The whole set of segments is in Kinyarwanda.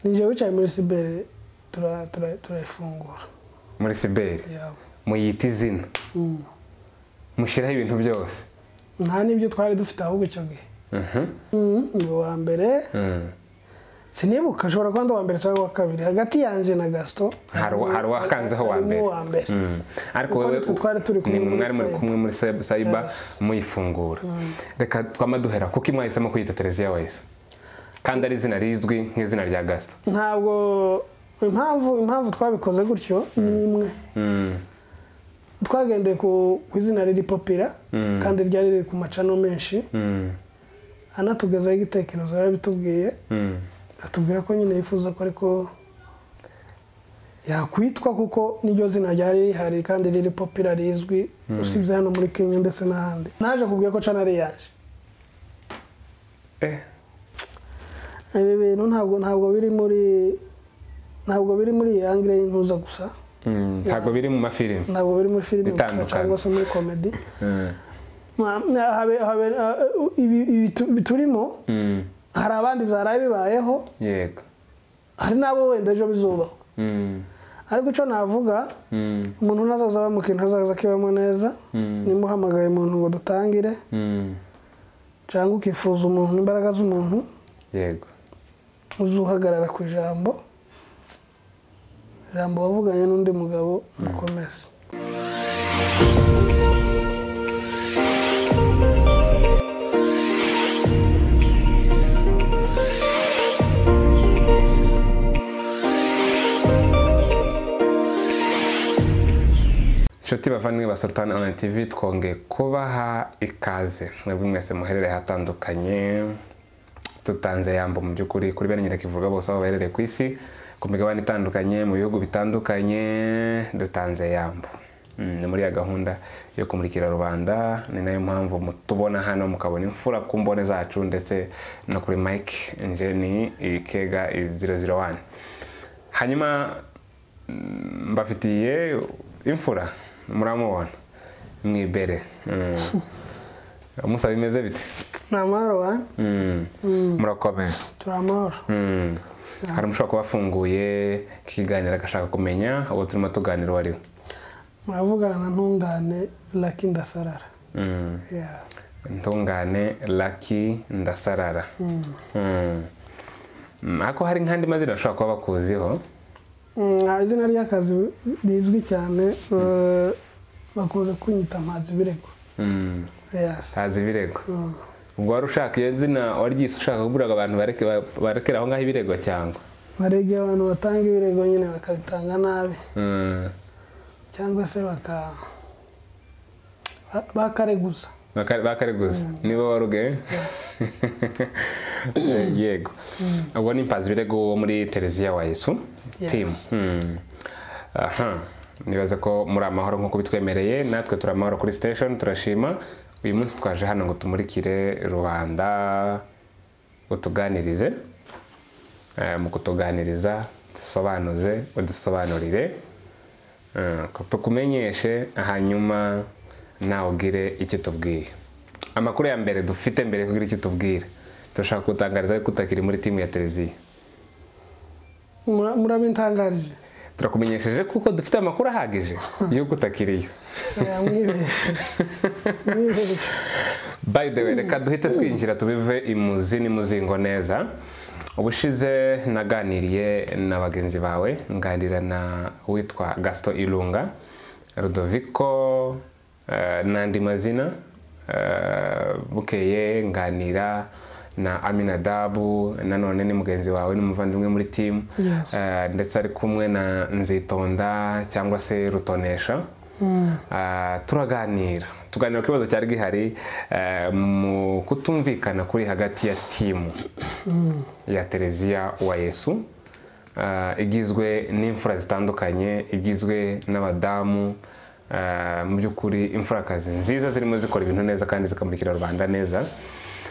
ni njyewe wicaye muri siberi turayifungura muri siberi yawe muyita izina mushyiraho ibintu byose nta n'ibyo twari dufite ahubwo icyo gihe Mhm. Mm, ni uwa mbere Mm. sinibuka ashobora kuba ndi uwa mbere cyangwa uwa kabiri hagati yanjye na gasito hari uwa- hari uwakanzeho uwa mbere harimo uwa mbere Mm. ariko Kuko wowe nitwe twari turi kumwe ni mwe muri mwari muri cyber. kumwe muri cyber- cyber Yes. muyifungura reka twama duhera kuko mwahisemo kuyita tereziya wayiso kandi ari izina rizwi nk'izina rya gasito ntabwo impamvu impamvu twabikoze gutyo ni imwe Mm. twagendeye ku ku izina riri popira kandi ryari riri ku macano menshi Mm. anatugezaho igitekerezo yarabitubwiye Mm. atubwira ko nyine yifuza ko ariko yakwitwa kuko n'iryo zina ryari rihari kandi riri popira rizwi usibye hano muri kenya ndetse n'ahandi naje kubwira ko cana ari yaje Eh. ibi bintu ntabwo ntabwo biri muri ntabwo biri muri iyi angire y'intuza gusa Mm. ntabwo biri mu mafilimi ntabwo biri muri filime gusa Bitandukanye. cyangwa se muri komedi Mm. Ma- habe- habe- uh, ibi ibi tu- ibi turimo Mm. hari abandi byaraye bibayeho yego hari n'abo wenda ejo bizubaho Mm. ariko icyo navuga Mm. umuntu ntazaza bamukintu azaza akibamo neza Mm. nimuhamagaye umuntu ngo dutangire Mm. cyangwa ukifuza umuntu imbaraga z'umuntu yego uzuhagarara ku ijambo ijambo wavuganye n'undi mugabo mukomeze inshuti bavandimwe ba sultan online tv twongeye kubaha ikaze mwebwe mwese muherereye ahatandukanye tutanze yambo mu by'ukuri kuri bene nyirakivuga bose aho baherereye ku isi ku migabane itandukanye mu bihugu bitandukanye dutanze yambo Mm, ni muri ya gahunda yo kumurikira rubanda ni nayo mpamvu mutubona hano mukabona imfura ku mbone zacu ndetse no kuri mike njeni ikega 001 hanyuma mbafitiye imfura muramubona mwibere Mm. musaba bimeze bite ni amahoro wa Mm. murakomeye turi amahoro Mm. hari umushobora kuba afunguye kiganira agashaka kumenya uwo turimo tuganira uwo ari we muravugana na ntungane laki ndasarara Mm. Yeah. intungane laki ndasarara Mm. Mm, ariko hari nk'andi mazina ashobora kuba bakuziho Mm, ah, izina ry'akazi rizwi cyane eh, bakunze kunyita amazi birego Mm. Yes. sazi ibirego ubwo wari ushaka iyo zina waryise ushaka kuburaga abantu bareke- barekera aho ngaho ibirego cyangwa baregeye abantu batanga ibirego nyine bakabitanga nabi Mm. cyangwa se baka ba- bakareguza Bakare- bakareguza nibo waruge yego ubwo ni mpazi birego wo muri tereziya wa yesu Yes. timu Mm. aha nibaza ko muri amahoro nk'uko bitwemereye natwe turi amahoro kuri station turashima uyu munsi twaje hano ngo tumurikire rubanda utuganirize Eh, mu kutuganiriza dusobanuze udusobanurire Eh, ko tukumenyeshe hanyuma nawe ugire icyo tubwiye amakuru ya mbere dufite mbere yo kugira icyo tubwira turashaka kutangariza ariko utakiri muri timu ya televiziyo Mura- murabitangarije turakumenyesheje kuko dufite amakuru ahagije y'uko utakiriyo Eh, mwibeshye mwibeshye by the way reka duhite twinjira tubive imuzi n'imuzingo neza ubushize naganiriye na bagenzi bawe nganira na witwa gasito irunga Rodoviko eh, n'andi mazina eh, bukeye nganira na aminadabu nanone ni mugenzi wawe ni umuvandimwe muri timu Yes. Eh, ndetse ari kumwe na nzitonda cyangwa se rutonesha Ah, turaganira tuganira ku kibazo cyari gihari eh, mu kutumvikana kuri hagati ya timu ya tereziya wa yesu Ah, igizwe n'imfura zitandukanye igizwe n'abadamu ah, mu by'ukuri imfurakazi nziza zirimo zikora ibintu neza kandi zikamurikira rubanda neza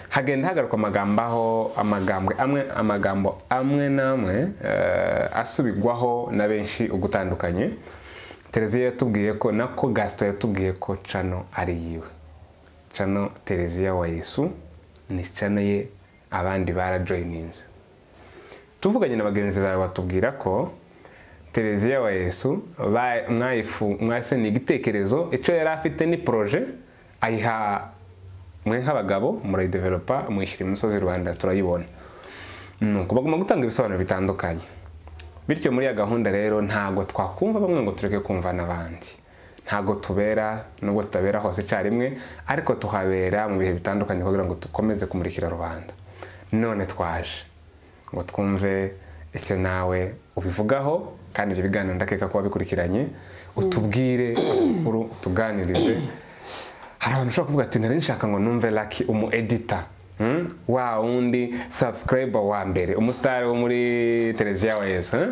hagenda hagarukwa amagambo aho amagambo amwe amagambo amwe n'amwe eh, asubigwaho na benshi ugutandukanye tereziya yatubwiye ko nako gasito yatubwiye ko cano ari yiwe cano tereziya wa yesu ni cano ye abandi barajoyininze tuvuganye na bagenzi bawe batubwira ko televiziyo wa yesu ba- mwayifu- mwase ni igitekerezo icyo yari afite ni poroje ayiha mwe nk'abagabo murayidevelopa mwishyura imusozi rwanda turayibona ni ukubaguma gutanga ibisobanuro bitandukanye bityo muri iyo gahunda rero ntabwo twakumva bamwe ngo tureke kumva n'abandi ntabwo tubera nubwo tutabera hose icyarimwe ariko tuhabera mu bihe bitandukanye kugira ngo dukomeze kumurikira rubanda none twaje ngo twumve icyo nawe ubivugaho kandi ibyo biganiro ndakeka kuba bikurikiranye utubwire amakuru utuganirize hari abantu ushobora kuvuga ati nari nshaka ngo numve laki umu edita Hmm? wa wundi subscriber wa mbere umusitari wo muri televiziyo wa yesu eh?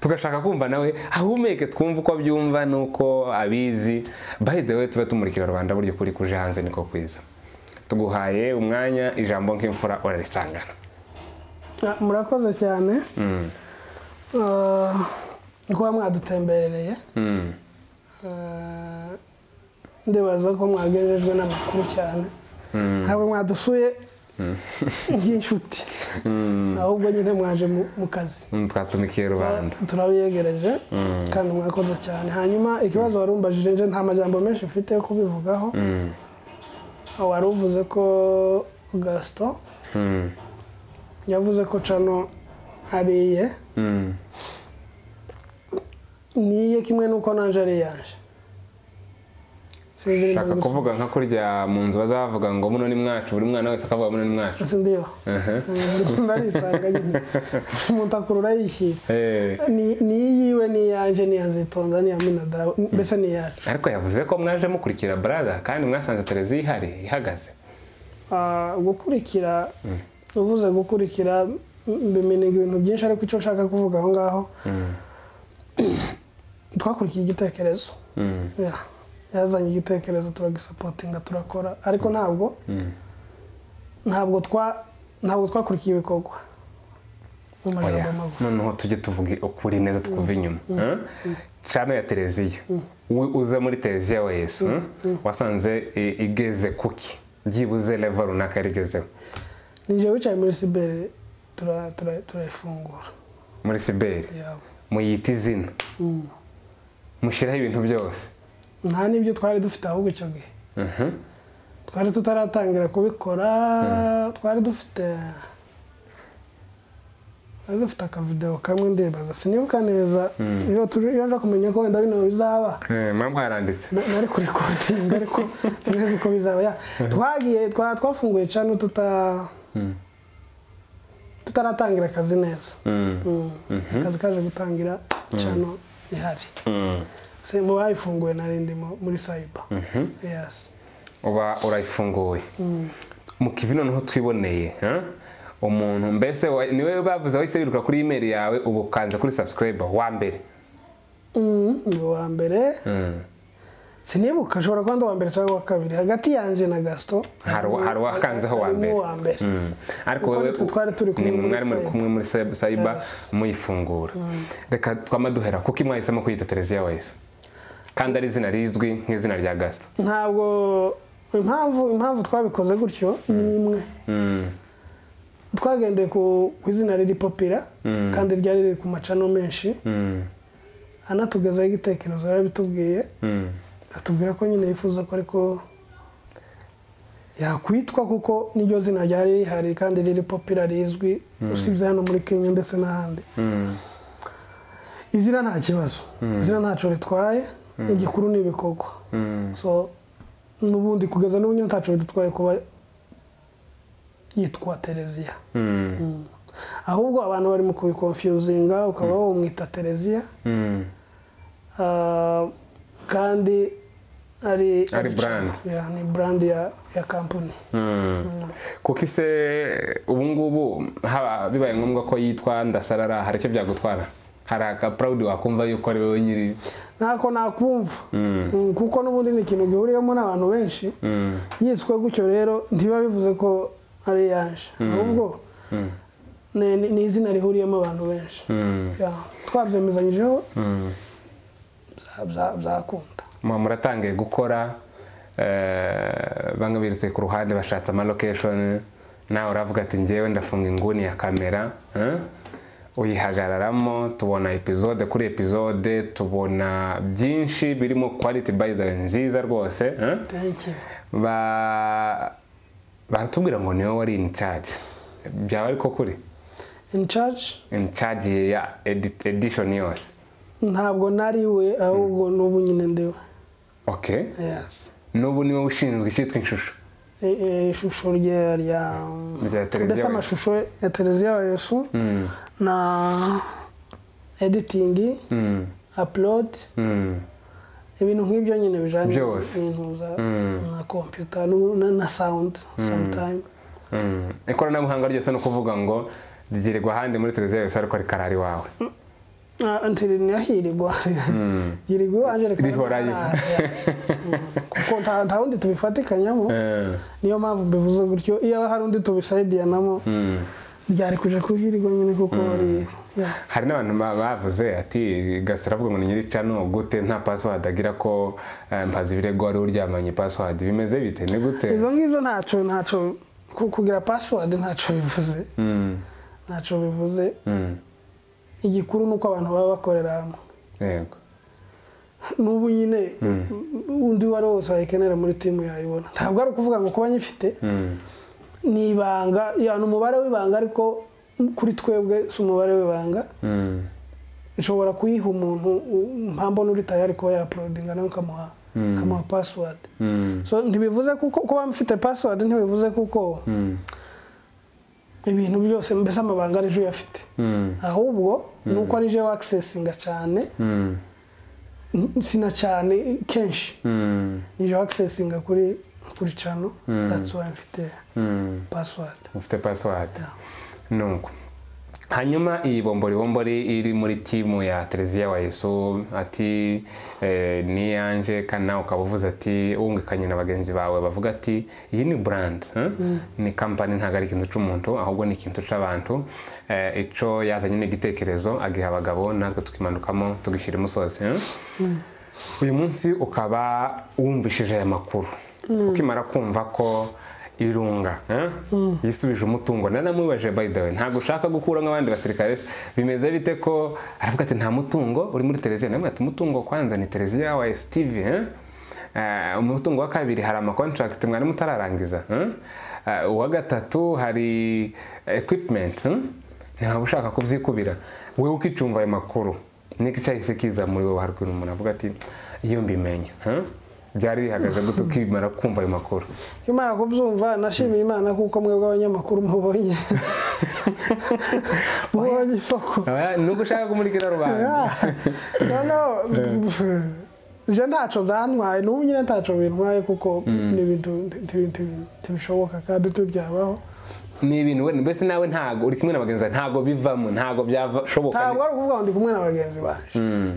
tugashaka kumva nawe ahumeke twumve uko abyumva n'uko abizi by the way tube tumurikira rubanda buryo kuri kuje hanze niko kwiza tuguhaye umwanya ijambo nk'imfura urarisangana Ah, murakoze cyane Ah, ni kuba mwadutemberereye Mm. Ah, ndibaza ko mwagejejwe n'amakuru cyane ntabwo mwadusuye nk'inshuti ahubwo nyine mwaje mu- mu kazi Mm, twatumikiye rubanda turabiyegereje kandi mwakoze cyane hanyuma ikibazo wari umbajije nje nta majambo menshi mfite yo kubivugaho Mm. wari uvuze ko gaston Mm. yavuze ko cano ariye Mm. niye kimwe n'uko nanje ari yanje sinzi nimba shaka mbigusa- kuvuga nka kurya mu nzu bazavuga ngo muno ni mwacu buri mwana wese akavuga muno ni mwacu si ndiyo Aha. ndarisanga nyine umuntu akurura yishyira Eh. Ni- ni iyiwe ni iyanjye ni iya zitonda ni iya minadawe mbese ni iyacu ariko yavuze ko mwaje mukurikira barada kandi mwasanze televiziyo ihari ihagaze Ah, gukurikira uvuze gukurikira m- bimeniga ibintu byinshi ariko icyo nshaka kuvuga aho ngaho twakurikiye igitekerezo Mm, Yeah. yazanye igitekerezo turagisapotinga turakora ariko ntabwo mm. ntabwo twa ntabwo twakurikiye ibikorwa mu Oya, magambo magufi noneho tujye tuvuge ukuri neza twuve inyuma Eh? cano ya televiziyo we uza muri televiziyo wa yesu eh? wasanze i- igeze kuki byibuze leva runaka yari igezeho ninjye wicaye muri siberi tura- tura- turayifungura muri siberi yawe muyita izina mushyiraho ibintu byose nta n'ibyo twari dufite ahubwo icyo gihe Mhm. twari tutaratangira kubikora twari dufite twari dufite akavidewo kamwe ndibaza sinibuka neza iyo tuje- iyo nja kumenya ko wenda bino bizaba Eh, mba mwaranditse na- nari kuri kozinga ariko sinzi uko bizaba ya twagiye twa- twafunguye cano tuta tutaratangira akazi neza Mm, Mm. akazi kaje gutangira cano ihari mm. Se- mu bayifunguye nari ndimo muri sayiba yesi uba urayifunguye mu kivi noneho twiboneye ha? umuntu mbese wa- ni wowe bavuze wahise wiruka kuri imeri yawe ubu ukanza kuri subscriber wa mbere Mm, ni uwa mbere Mm. sinibuka ashobora kuba ndi uwa mbere cyangwa uwa kabiri hagati yanjye na gasito hari uwa- hari uwakanzeho wa mbere uwa mbere Mm. ariko Kuko wewe nitwe twari turi kumwe ni mwe muri mwari muri cyber. kumwe muri cyber- cyber Yes. muyifungura reka twama duhera kuko mwahisemo kwiyita televiziyo wese kandi ari izina rizwi nk'izina rya gasito ntabwo impamvu impamvu twabikoze gutyo ni imwe Mm. twagendeye ku ku izina riri popira kandi ryari riri ku macano menshi Mm. anatugezaho igitekerezo yarabitubwiye Mm. atubwira ko nyine yifuza ko ariko yakwitwa kuko n'iryo zina ryari rihari kandi riri popira rizwi usibye hano muri kenya ndetse n'ahandi Mm. izina nta kibazo izina ntacyo ritwaye igikuru ni ibikorwa Mm. so n'ubundi kugeza n'ubu nyine ntacyo bidutwaye kuba yitwa tereziya Mm. ahubwo abantu barimo kubikonfiyuzinga ukaba wamwita tereziya Mm. Ah, kandi ari Ari brand. Yeah, ni brand ya ya kampani kuko ise ubu ngubu haba bibaye ngombwa ko yitwa ndasarara hari icyo byagutwara hari aka proud wakumva yuko ari wowe nyiri ntako nakumva Mm, Mm, kuko n'ubundi ni ikintu gihuriyemo n'abantu benshi mm, yiswe gutyo rero ntibiba bivuze ko ari yaje ahubwo mm, ni ni- ni izina rihuriyemo abantu benshi mm, Yeah, twabyemeranyijeho mm. bya- bya- byakunda Mwa muratangiye gukora eh, bamwe birutse ku ruhande bashatse ama location nawe uravuga ati ngewe ndafunga inguni ya kamera eh? uyihagararamo tubona epizode kuri epizode tubona byinshi birimo quality by the way nziza rwose eh? thank you Ba- baratubwira ngo niwe wari in charge byaba ariko kuri in charge in charge ya edi- edition yose ntabwo nari we ahubwo n'ubu nyine ndiwe okay yes n'ubu niwe ushinzwe icyitwa inshusho I- i- ishusho rye rya Rya televiziyo ndetse ya amashusho ya televiziyo ya yesu Mm, na editing mm, upload mm, ibintu nk'ibyo nyine bijyanye Byose. n'ibintu za- Mm. na computer nu- na- na sound sometime mm. ikoranabuhanga ryose ni ukuvuga ngo ryirirwa ahandi muri televiziyo yose ariko rikarara iwawe Ah, nti rinahirigwa yirirwa iwanje rikaba Rihorayo. ntaraza. Mm. kuko nta nta wundi tubifatikanyaho Eh, niyo mpamvu mbivuze gutyo iyo hari undi tubisayidiyanamo mm. byari kuja kuhirirwa nyine kuko ari yeah. hari n'abantu ba- bavuze ati gasitara avuga ngo ni nyiri cano gute nta password agira ko eh, mpaza ibirego wari uryamanye password bimeze bite ni gute ibyo ngibyo ntacyo ntacyo ku- kugira password ntacyo bivuze Mm, ntacyo bivuze mm, igikuru ni uko abantu baba bakorera hamwe yego n'ubu nyine undi uwo ari we wese wayikenera muri timu yayibona ntabwo ari ukuvuga ngo kuba nyifite Mm, ni ibanga ya ni umubare w'ibanga ariko kuri twebwe si umubare w'ibanga mm, nshobora kuyiha umuntu u- mpambona uri tayari kuba yapulodinga nawe ukamuha ukamuha password mm, so ntibivuze kuko kuba mfite password ntibivuze kuko mm, ibintu byose mbese amabanga ari jo uyafite mm, ahubwo ni uko ari jo wakisesinga cyane mm, n- sina cyane kenshi mm, ni jo wakisesinga kuri kuri cano that's why mfite mm. password ufite password Yeah. nuko hanyuma iyi bombori bombori iri muri timu ya teleziya wa yesu ati eh, ni yanje kandi nawe ukaba uvuze ati wungikanye na bagenzi bawe bavuga ati iyi ni brand eh? ni kampani ntabwo ari ikintu cy'umuntu ahubwo ni ikintu cy'abantu Eh, ico yazanye n'igitekerezo agiha abagabo natwe tukimanukamo tugishyira umusozi eh? uyu munsi ukaba wumvishije aya makuru ukimara kumva ko irunga eh? yisubije umutungo naramubajije by the way ntabwo ushaka gukura nk'abandi basirikare bimeze bite ko aravuga ati nta mutungo uri muri televiziyo nawe ati umutungo kwanza ni televiziyo wa STV eh? Eh, umutungo wa kabiri hari amakontrakt mwari mutararangiza eh? Eh, uwa gatatu hari equipment eh? ntabwo ushaka kubyikubira wowe ukicumva ayo makuru niki cyahise kiza muri wowe harwira umuntu avuga ati iyo mbimenya huh? byari bihagaze gute ukimara kumva ayo makuru imana kubyumva nashimiye imana kuko mwebwe abanyamakuru mubonye mubonye isoko Oya, nuko ushaka kumurikira rubanda noneho je ntacyo byantwaye n'ubu nyine ntacyo bintwaye kuko ni ibintu nti- nti- ntibishoboka kandi ntibyabaho ni ibintu wenda mbese nawe ntago uri kumwe na bagenzi bawe ntago bivamo ntago byashoboka ntabwo ari ukuvuga ngo ndi kumwe na bagenzi banjye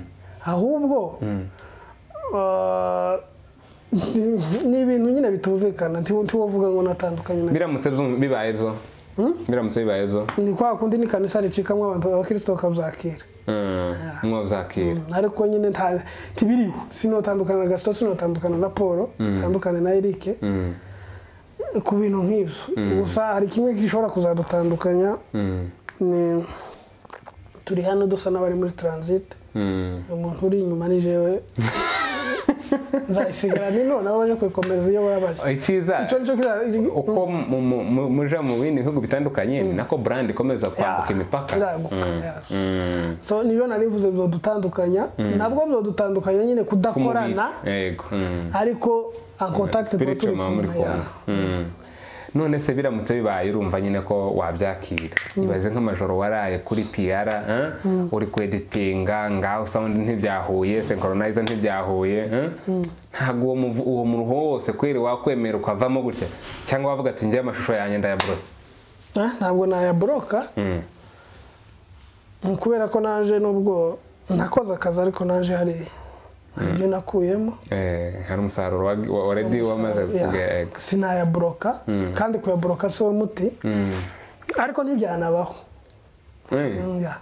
ahubwo uh, ni- ni ibintu nyine bitumvikana ntiwo ntiwo uvuga ngo natandukanye na biramutse byu- bibaye byo biramutse bibaye byo ni kwa kundi ni kanisa ricikamo abantu abakristo bakabyakira Mm, mwabyakira ariko nyine nta ntibiriho sinotandukana na gasito sinotandukana na paul tandukane na erike Mm, ku bintu nk'ibyo gusa hari kimwe gishobora kuzadutandukanya mm, ni turi hano dusa n'abari muri transit mm. umuntu uri inyuma ni jewe nzayisigarana none nabo baje kuyikomeza iyo babaje icyiza icyo nicyo kiza uko mu- mu- mu- muja mu bindi bihugu bitandukanye ni nako brand ikomeza kwambuka imipaka Yaguka, yes. Mm, so niyo narivuze byodutandukanya nabwo byodutandukanya nyine ku mubiri kudakorana yego mm. ariko ankontakiti spiritual mama muri kumwe Mm. none se biramutse bibaye urumva nyine ko wabyakira ibaze nk'amajoro waraye kuri piyara uri kweditinga ngaho sound ntibyahuye synchronizer ntibyahuye eh? ntabwo uwo muvu- uwo muruho wose kweri wakwemera ukavamo gutya cyangwa wavuga ati njyewe amashusho yanjye ndayaborotse ntabwo nayaboroka Mm, kubera ko naje nubwo nakoze akazi ariko naje hari hari ibyo nakuyemo hari umusaruro wa- wa- already wamaze Ya, kugega sinayaboroka kandi kuyaboroka si wo muti ariko ntibyanabaho Mm, ya,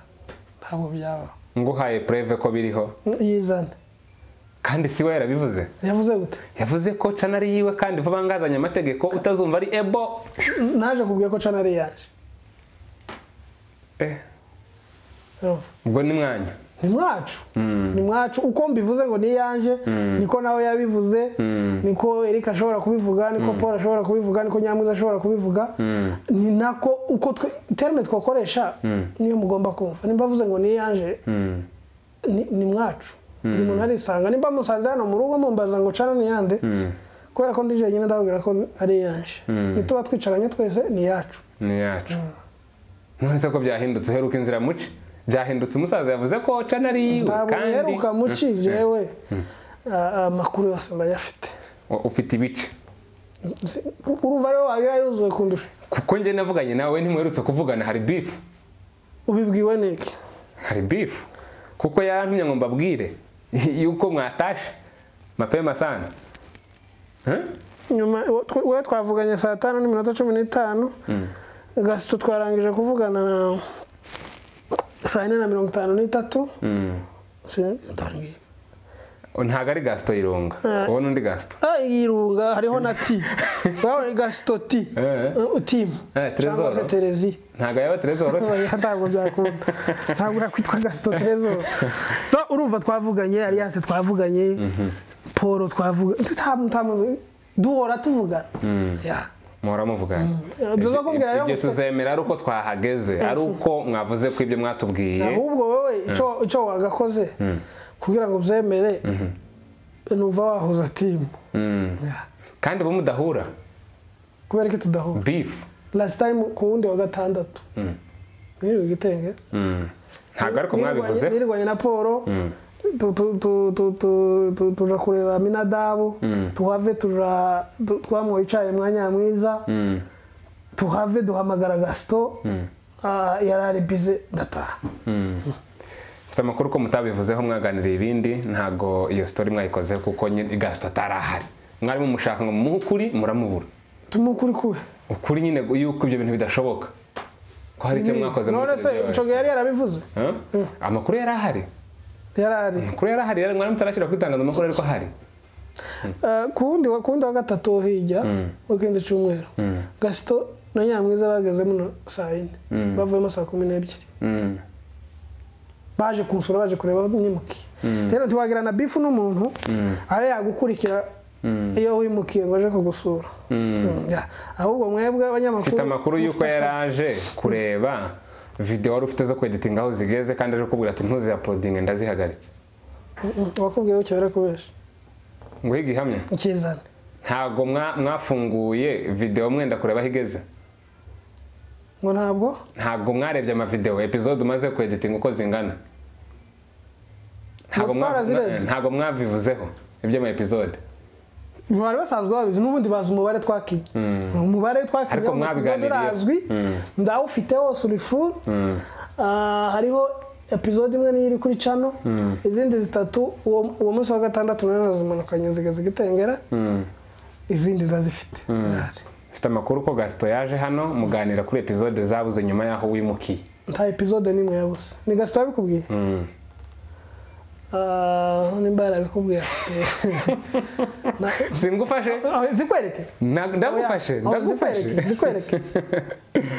ntabwo byabaho nguhaye preve ko biriho Mm, yizane kandi si we yarabivuze yavuze gute yavuze ko cana ari yiwe kandi vuba ngazanye amategeko utazumva ari ebo naje kubwiye ko cana ari yaje eh ubwo ni mwanya ni mwacu ni mwacu uko mbivuze ngo ni iyanjye niko nawe yabivuze niko erika ashobora kubivuga niko paul ashobora kubivuga niko nyamuza ashobora kubivuga ni nako uko terime twakoresha niyo mugomba kumva nimba avuze ngo ni iyanjye ni- ni mwacu buri muntu arisanga nimba musanze hano mu rugo mumbaza ngo cana ni yande kubera ko ndije nyine ndababwira ko ari iyanjye nituba twicaranye twese ni iyacu ni iyacu none se ko byahindutse uheruka inzira muci byahindutse umusaza yavuze ko cana ari iyiwe ntabwo biheruka muci jewe a- amakuru yose mbayafite U- ufite ibice Si- urumva rero wagira yuzuye kundusha kuko njye navuganye nawe ntimuherutse kuvugana hari bifu ubibwiwe niki hari bifu kuko yampimye ngo mbabwire yuko mwatashe mapema sana Huh? nyuma uwo tw- uwo twavuganye saa tanu n'iminota cumi n'itanu gasito twarangije kuvugana na saa yine na mirongo itanu n'itatu Si- ntabwo ari gasito yironga uwo n'undi gasito Ah, irunga hariho na ti urabona gasito ti Eh. Uh, timu Eh, cyangwa Trezor. se tereziyo ntabwo yaba terezoro Oya, ntabwo byakunda ntabwo yakwitwa gasito terezo so urumva twavuganye alliance twavuganye paul twavuganye duhora tuvugana Yeah. muhora muvugana Eh, tuza kubwira rero ibyo gusa- tuzemera ari uko twahageze ari uko mwavuze ko ibyo mwatubwiye ahubwo wowe icyo- icyo wagakoze kugira ngo ubyemere nuva wahuza timu Mm. kandi bo mudahura kubera ko tudahura bifu last time ku wundi wa gatandatu mwiriwe igitenge ntabwo ariko Nirwanye- mwabivuze nirwanye na paul tu- tu- tu- tu- tu- tu- tuja kureba minadabu tuhave tuja tu- twamuha icaye mwanya mwiza Mm. tuhave duhamagara gasito Ah, yari ari bize ndataha mfite amakuru ko mutabivuzeho mwaganiriye ibindi ntabwo iyo sitori mwayikozeho kuko nyine gasito atari ahari mwari mumushaka ngo mumuhe ukuri muramubura tumukuri kuwe ukuri nyine yuko ibyo bintu bidashoboka ko hari icyo mwakoze muri none se televiziyo ico gihe yari yarabivuze Huh? amakuru yari ahari yari ari amakuru yari ahari yari- mwari mutarashyira ku itangazamakuru ariko ahari Ah, ku wundi wa ku wundi wa gatatu hirya w'ikindi cyumweru gasito na nyamwiza bagezemo no saa yine bavuyemo saa kumi n'ebyiri Mm. baje kunsura baje kureba nyimukiye rero ntiwagirana bifu n'umuntu abe yagukurikira iyo wimukiye ngo aje kugusura Mm, yeah. ahubwo mwebwe abanyamakuru mfite amakuru y'uko mufite yari akazi. aje kureba video wari ufite zo kweditinga aho zigeze kandi aje kukubwira ati ntuzihaporodinge ndazihagarike Mm, wakubwiye icyo bari kubesha nguhe igihamya ukizana ntabwo mwa- mwafunguye video mwenda kureba aho igeze ngo ntabwo ntabwo mwarebye amavideo episode umaze kweditinga uko zingana Ngo Ntabwo mwa- twarazirebye? ntabgo mwabivuzeho iby'ama episode bari basanzwe babizi n'ubundi bazi umubare twakinnye umubare twakinnye Ariko wo mu mwabiganiriyeho. episode urazwi ndawufite wose uri furu hariho episode imwe niyo iri kuri cano izindi zitatu uwo uwo munsi wa gatandatu nayo nazimanukanye zigaza igitengera izindi ndazifite mfite amakuru ko gasito yaje hano muganira kuri episode zabuze nyuma y'aho wimukiye nta episode n'imwe yabuze ni gasito yabikubwiye Ah, nimba yarabikubwiye afite Na- singufashe Ah, zikwereke Na- ndagufashe Oya, aho ndagufashe zikwereke zikwereke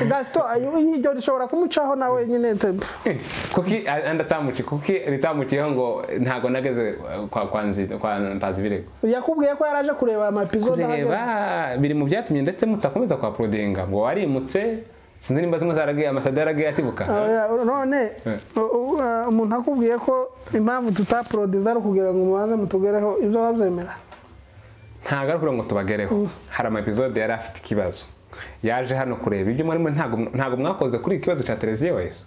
gasito ayo- iryo rishobora kumucaho nawe nyine te- kuki andatamuci kuki ritamuciyeho ngo ntago nageze kwa kwa Nzi- kwa mpazi birego yakubwiye ko yaraje kureba amapizode kureba biri mu byatumye ndetse mutakomeza kwa porodinga ngo warimutse sinzi nimba zimwe zaragiye amasada yaragiye atibuka none u- u- uh, umuntu akubwiye ko impamvu tutapurodiza ari ukugira ngo mubanze mutugereho ibyo babyemera ntago ari ukugira ngo tubagereho hari ama episode yari afite ikibazo yaje hano kureba ibyo mwarimo ntago ntago mwakoze kuri iki kibazo cya televiziyo wese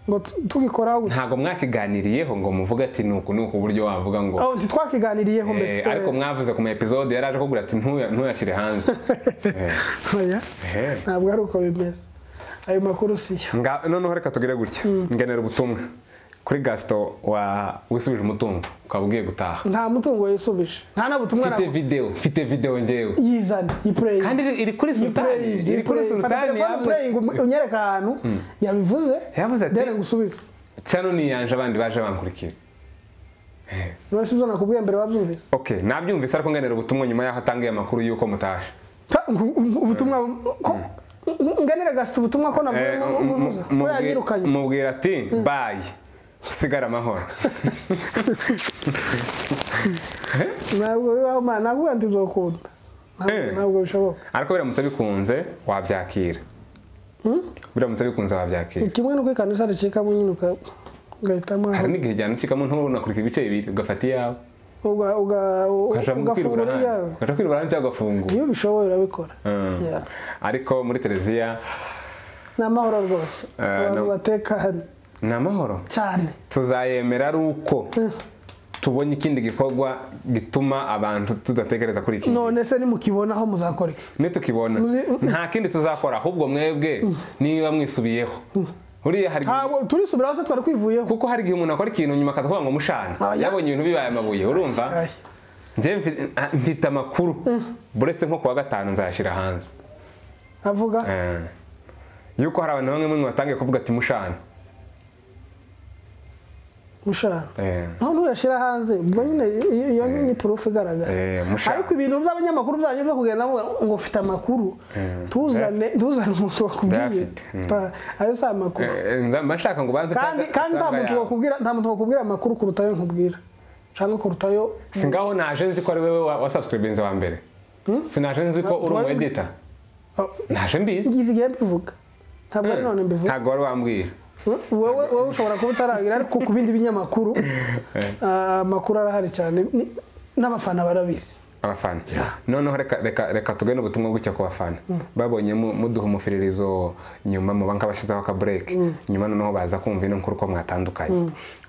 ngo tu- tugikoraho gutya ntago mwakiganiriyeho ngo muvuge ati nuku nuku uburyo wavuga ngo aho ntitwakiganiriyeho eh, mbese ariko mwavuze ku ma episode yaraje kugura ati "Ntuya- ntuyashyire hanze Oya, Eh. ntabwo ari uko bimeze ayo makuru siyo Nga- noneho reka tugire gutya ngenera ubutumwa kuri gasito wa wisubije umutungo ukaba ugiye gutaha nta mutungo yisubije nta n'ubutumwa mfite na- videwo mfite videwo ngewe yizane ipureyi kandi iri- iri kuri sultani iri kuri sultani yavuze- unyereka ahantu yabivuze Yavuze ati- dore ngusubize cyano niyanje abandi baje bankurikira none si ibyo nakubwiye mbere wabyumvise ok nabyumvise ariko ngenera ubutumwa nyuma y'aho atangiye amakuru y'uko mutashe Pa, ngu- ngu- ubutumwa ko nganira gasita ubutumwa ko navuye Eh, mu- mu- mu- mu- mu- ko yanyirukanye mubwira ati bayi usigare amahoro ntabwo bibaho mana ntabwo ndi uzokunda Eh. Ntabwo- ntabwo bishoboka ariko biramutse bikunze wabyakira biramutse bikunze wabyakira kimwe n'uko ikanisa ricikamo nyine uka- ugahitamo aho hari n'igihe cyane ucikamo ntunakurika ibice bibiri ugafata iyawe uga- uga- u- ugashaka ugafungura kwirura ibyawe ahandi ugashaka kwirura ahandi cyangwa ugafungura iyo ubishoboye urabikora Mm. Yeah. ariko muri televiziya ni amahoro rwose Eh, abantu no- batekanye ni amahoro cyane tuzayemera ari uko tubonye ikindi gikorwa gituma abantu tudatekereza kuri iki none se nimukibonaho muzakora iki nitukibona Muzi- nta kindi tuzakora ahubwo mwebwe niba mwisubiyeho uriya hari igihe- ntabwo turisubiraho se twari kwivuyeho kuko hari igihe umuntu akora ikintu nyuma akavuga ngo mushana Aba- yabonye ibintu bibaye amabuye urumva Ay. njye mfi- ah, mfite amakuru buretse nko kuwa gatanu nzayashyira hanze avuga Eh. yuko hari abantu bamwe muri mwe batangiye kuvuga ati mushana mushana Eh. naho ntuyashyira hanze ubwo nyine iyo- iyo ni purufu igaragara Eh, mushaka. ariko ibintu by'abanyamakuru byanyu byo kugenda muvuga ngo ufite amakuru tuzane tuzane umuntu wakubwiye Ndayafite, mm. Pa, ayo si amakuru Eh, nza- mba nshaka ngo banze kandi utanga- kandi nta utanga muntu yawe. wakubwira nta muntu wakubwira amakuru kuruta ayo nkubwira cyangwa kuruta ayo si ngaho naje nzi ko ari wowe wa- wasubscribinze wa mbere si naje nzi ko uri umu edita naje mbizi ngize igihe mbivuga ntabwo ari none mbivuga ntabwo wari wambwira wowe wowe ushobora kuba utaragira ariko ku bindi binyamakuru ah, amakuru arahari cyane Ni- n'abafana barabizi abafana noneho reka reka reka tugane ubutumwa gutya ku bafana babonye mu- muduha umufiririzo nyuma muba nk'abashyizeho akabureke nyuma noneho baza kumva ino nkuru ko mwatandukanye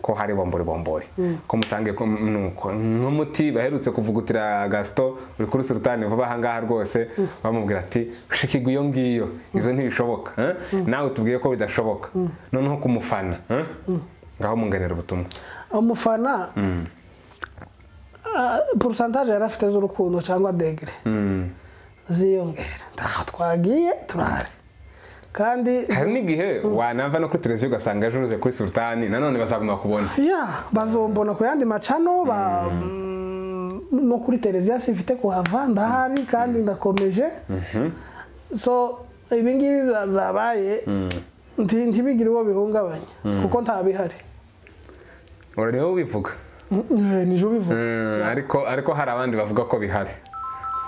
ko hari bombori bombori ko mutangiye ko nuko nk'umuti baherutse kuvugutira gasito uri kuri surutani vuba ahangaha rwose bamubwira ati shikigwa iyo ngiyo ibyo ntibishoboka eh? nawe tubwiye ko bidashoboka noneho ku mufana eh? ngaho munganira ubutumwa umufana ah, porosantaje yari afite z'urukundo cyangwa degere ziyongera ntaho twagiye turahari kandi hari n'igihe wanava no kuri televiziyo ugasanga ejo uje kuri sultani nanone bazaguma kubona ya bazombona ku yandi macano ba- no kuri televiziyo sifite kuhava ndahari kandi ndakomeje so ibi ngibi bya- byabaye nti- ntibigire uwo bihungabanya kuko ntabihari urareba ubivuga Eh, nije ubivuga Mm, ariko ariko hari abandi bavuga ko bihari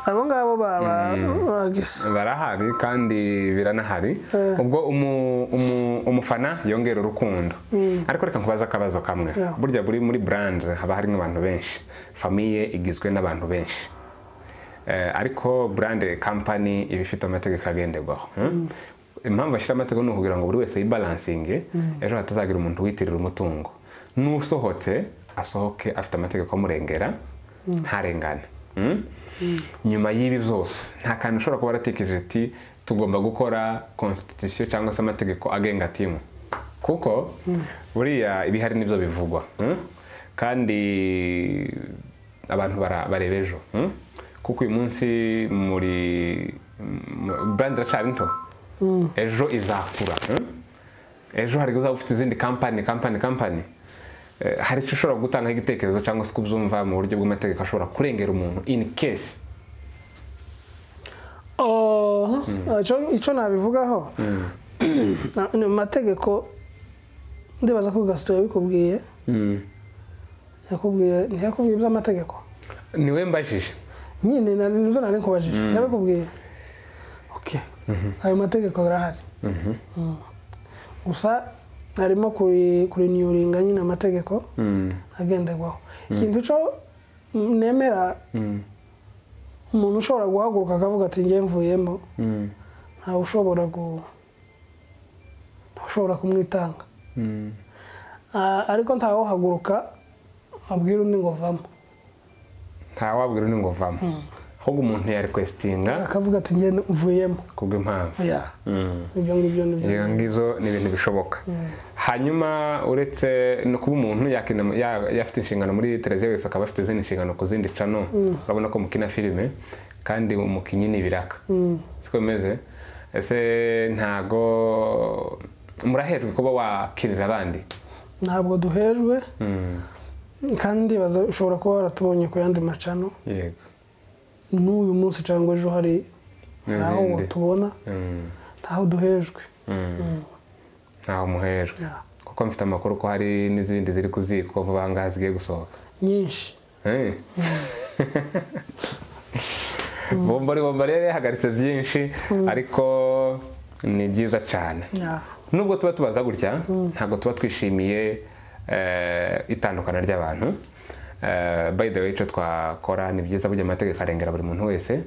abo ngabo baba bagisa barahari kandi biranahari Eh. ubwo umu- umu- umufana yongera urukundo ariko reka nkubaze akabazo kamwe Yeah. burya buri muri buranje haba harimo abantu benshi famiye igizwe n'abantu benshi Eh, ariko burande kampani iba ifite amategeko agenderwaho Hmm? impamvu bashyira amategeko ni ukugira ngo buri wese yibalansinge ejo hatazagira umuntu witirira umutungo n'usohotse asohoke afite amategeko amurengera ntarengane Hmm? nyuma y'ibi byose nta kantu ushobora kuba waratekereje ati tugomba gukora constitution cyangwa se amategeko agenga timu kuko buriya ibihari nibyo bivugwa Hmm? kandi abantu bara- bareba ejo hmm? kuko uyu munsi muri mu- brand iracyari nto ejo izakura hmm? ejo hari uzaba ufite izindi kampani kampani kampani Eh, hari icyo ushobora gutangaho igitekerezo cyangwa se kubyumva mu buryo bw'amategeko ashobora kurengera umuntu in case Oh, icyo icyo nabivugaho Na- ni mu mategeko ndibaza ko gasito yabikubwiye yakubwiye ntiyakubwiye iby'amategeko niwe mbajije nyine nari nibyo nari kubajije yabikubwiye okay ayo mategeko arahari Mm. gusa harimo kuri kurinyuringa nyine amategeko agenderwaho ikintu cyo nemera umuntu ushobora guhaguruka akavuga ati ngiye mvuyemo ntawe ushobora gu ntawe ushobora kumwitanga Ah, ariko ntawe uhaguruka abwira undi ngo vamo ntawabwira undi ngo vamo ahubwo umuntu yarekwesitinga akavuga ati ngiye mvuyemo kubw'impamvu ya ibyo ngibyo ni byo ibyo ngibyo ni ibintu bishoboka hanyuma uretse no kuba umuntu yakina- ya- yafite inshingano muri televiziyo wese akaba afite izindi nshingano ku zindi cano urabona ko mukina filime kandi umukinnyi ni ibiraka siko bimeze ese ntago murahejwe kuba wakinira abandi ntabwo duhejwe kandi ndibaza ushobora kuba waratubonye ku yandi macano yego n'uyu munsi cyangwa ejo hari aho n'izindi tubona Mm. ntaho duhejwe ntaho muhejwe kuko mfite amakuru ko hari n'izindi ziri ku ziko vuba ngaha zigiye gusohoka nyinshi Eh. bombori bombori yari yahagaritse byinshi ariko ni byiza cyane nubwo tuba tubaza gutya ntabwo tuba twishimiye eh, itandukana ry'abantu Eh, by the way icyo twakora ni byiza burya amategeko arengera buri muntu wese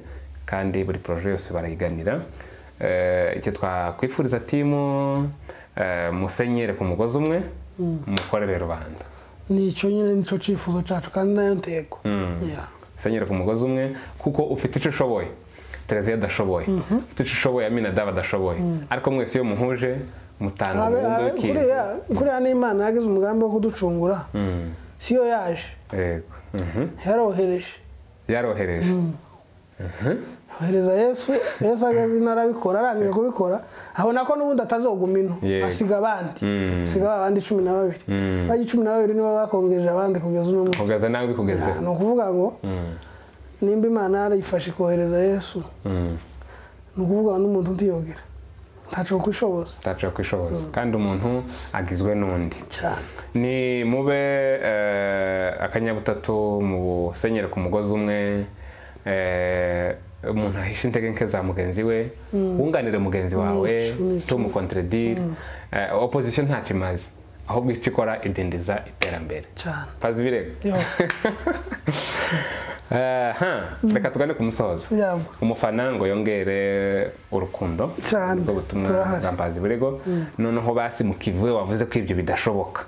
kandi buri poroje yose barayiganira Eh, icyo twakwifuriza timu eh, musenyere ku mugozi umwe mukorere rubanda nicyo nyine nicyo cyifuzo cyacu kandi nayo ntego Yeah. senyera ku mugozi umwe kuko ufite icyo ushoboye televiziyo adashoboye ufite icyo ushoboye aminadabu adashoboye ariko mwese iyo muhuje mutanga Abe- umugambi abe- w'ikintu kuriya kuriya ni imana yagize umugambi wo kuducungura si yo yaje yego Mhm. yarohereje yarohereje yohereza yesu yesu ageze ino arabikora arangije kubikora abona ko n'ubundi atazoguma ino Yego. asiga abandi Mm. asiga ba bandi cumi na babiri bajya cumi na babiri nibo bakongeje abandi kugeza uno munsi kugeza nawe bikugezeho ni ukuvuga ngo Mm. nimba imana yarayifashe ikohereza yesu Mm. ni ukuvuga ngo n'umuntu utiyogera ntacu kwishoboza utaciye kwishoboza kandi umuntu agizwe n'undi cyane ni mube eh, akanyabutatu mu senyere ku mugozi umwe eh, umuntu ahisha intege nke za mugenzi we wunganire mugenzi wawe Ni cumi. tumukontredire opozisiyo ntacyo imaze ahubwo icyo ikora idindiza iterambere cyane pazi ibirego yo Eh, huh, reka tugane ku musozo yabwo umufana ngo yongere urukundo Cyane. nibwo butumwa Turahari. bwambaza ibirego noneho basi mu kivuye wavuze ko ibyo bidashoboka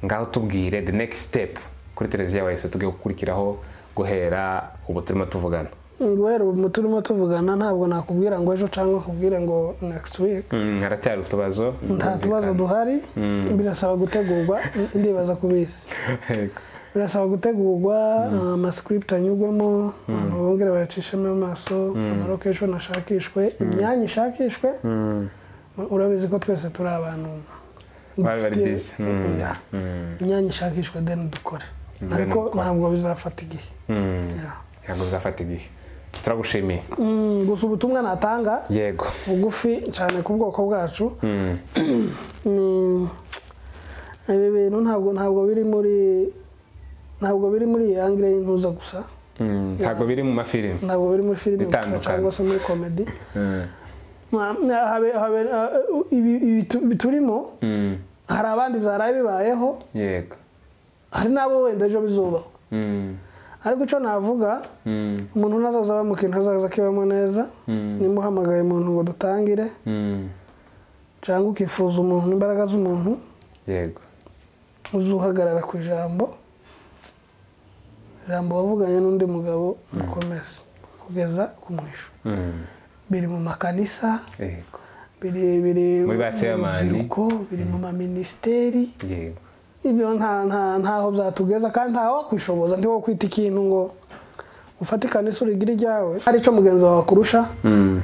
ngaho tubwire the next step kuri televiziyo wese tugiye gukurikiraho guhera ubu turimo tuvugana guhera ubu turimo tuvugana ntabwo nakubwira ngo ejo cyangwa nkubwire ngo next week Mm, haracyari utubazo nta tubazo duhari birasaba gutegurwa ndibaza ku bisi birasaba gutegurwa amasikiruputi anyurwemo abantu bongere bayacishemo amaso amarokesheni ashakishwe imyanya ishakishwe urabizi ko twese turi abantu bari bari dufite- busy Mm, Yeah. mm, imyanya ishakishwa deni dukore Then ariko dukore. ntabwo bizafata igihe mm. Yeah. ntabwo bizafata igihe turagushimiye Mm, gusa ubutumwa natanga yego bugufi cyane ku bwoko bwacu Mm, ni ibi bintu ntabwo ntabwo biri muri ntabwo biri muri iyi angire y'intuza gusa mm, ntabwo biri mu mafilimi ntabwo biri muri filime gusa Bitandukanye. cyangwa se muri komedi Mm, Na- na- habe- habe- uh, ibi ibi tu- ibi turimo mm, hari abandi byaraye bibayeho yego hari n'abo wenda ejo bizubaho Mm, ariko icyo navuga mm, umuntu ntazaza bamuka ntazaza akibamo neza Mm. nimuhamagaye umuntu ngo dutangire mm, cyangwa ukifuza umuntu imbaraga z'umuntu yego uzuhagarara ku ijambo ijambo wavuganye n'undi mugabo mukomeza kugeza ku mwisho Mm, biri mu makanisa yego biri biri Muri ba chairman. biri mu maminisiteri yego ibyo nta- nta- ntaho byatugeza kandi ntaho wakwishoboza ntiwo kwita ikintu ngo ufate ikanisa urigire iryawe hari icyo mugenzi wawe akurusha Mm,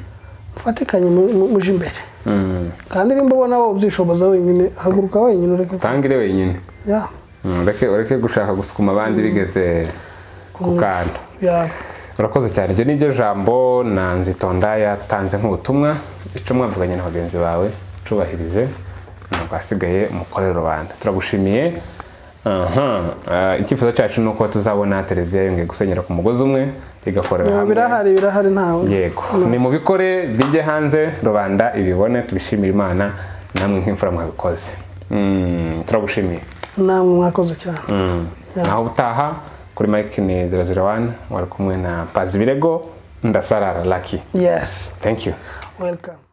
ufatikanye mu- mu- muje imbere mm. kandi nimba ubona wowe ubyishoboza wenyine haguruka wenyine ureke tangire wenyine ya Mm, ureke ureke gushaka gusukuma abandi bigeze ku kantu ya urakoze cyane iryo ni ryo jambo na nzitonda yatanze nk'ubutumwa icyo mwavuganye na bagenzi bawe cubahirize ntabwo hasigaye mukorere rubanda turagushimiye aha ah, icyifuzo cyacu ni uko tuzabona televiziyo yongeye gusenyera ku mugozi umwe igakorera hamwe birahari birahari ntawe yego ni mubikore bijye hanze rubanda ibibone tubishimire imana namwe nk'imfura mwabikoze Mm, turagushimiye namwe mwakoze cyane Mm. naho utaha kuri mike ni 001 wari kumwe na mpazi birego ndasarara laki Yes, thank you welcome.